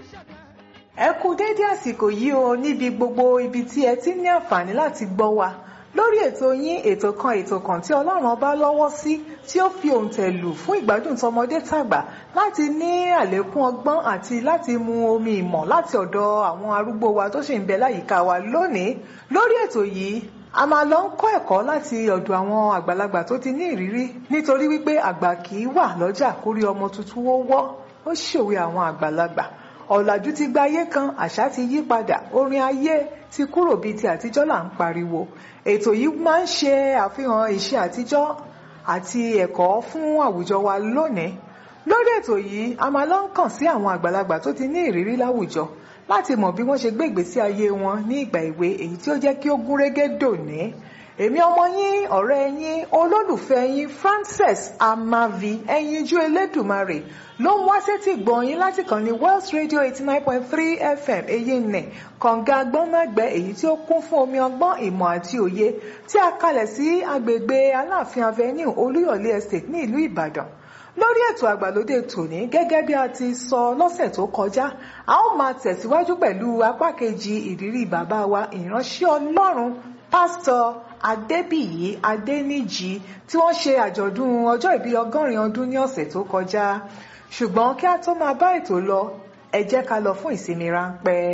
ẹ kú déédé àsìkò yìí o níbi gbogbo ibi tí ẹ ti ní àǹfààní láti gbọ́ wa lórí ètò yín ètò kan ètò kan tí ọlọ́run ọba lọ́wọ́ sí tí ó fi òǹtẹ̀ lù fún ìgbádùn tọmọdé tàgbà láti ní àlékún ọgbọ́n àti láti mu omi ìmọ̀ láti ọ̀dọ̀ àwọn arúgbó wa tó sì ń bẹ láyìíká wa lónìí lórí ètò yìí a máa lọ ń kọ́ ẹ̀kọ́ láti ọ̀dọ̀ àwọn àgbàlagbà tó ti ní ìrírí nítorí wípé àgbà kì í wà lọ́jà kórí ọmọ tuntun ó wọ́ ó ṣòwe àwọn àgbàlagbà ọ̀làjú ti gba ayé kan àṣà ti yí padà orin ayé ti kúrò bíi ti àtijọ́ là ń pariwo ètò yìí máa ń ṣe àfihàn ìṣe àtijọ́ àti ẹ̀kọ́ fún àwùjọ wa lónìí lórí ètò yìí a máa lọ ń kàn sí àwọn àgbàlagbà tó ti ní ìrírí láwùjọ láti mọ̀ bí wọ́n ṣe gbé ìgbésí ayé wọn ní ìgbà èwe èyí tí ó jẹ́ kí ó gún régé dòní èmi ọmọ yín ọ̀rẹ́ yín olólùfẹ́ yín Frances Amavi ẹyinjú Elédùmarè ló ń wá sétí gbọ̀nyín láti kàn ní Wells Radio eighty nine point three FM èyí nẹ̀ kànga agbọ́nmágbẹ́ èyí tí ó kún fún omi ọgbọ́n ìmọ̀ àti òye tí a kalẹ̀ sí agbègbè Aláàfin Avenue Olúyọ̀lé Estate ní ìlú Ìbàdàn lórí ètò àgbàlódé tòní gẹ́gẹ́ bí a ti sọ lọ́sẹ̀ tó kọjá a ó máa tẹ̀síwájú pẹ̀lú apá kejì ìrírí bàbá wa ìránṣẹ́ Ọlọ́run pásítọ̀ Adébíyí Adéníjì tí wọ́n ṣe àjọ̀dún ọjọ́ ìbí ọgọ́rin ọdún ní ọ̀sẹ̀ tó kọjá ṣùgbọ́n kí a tó máa bá ètò lọ ẹ jẹ́ ká lọ fún ìsinmi ráńpẹ́.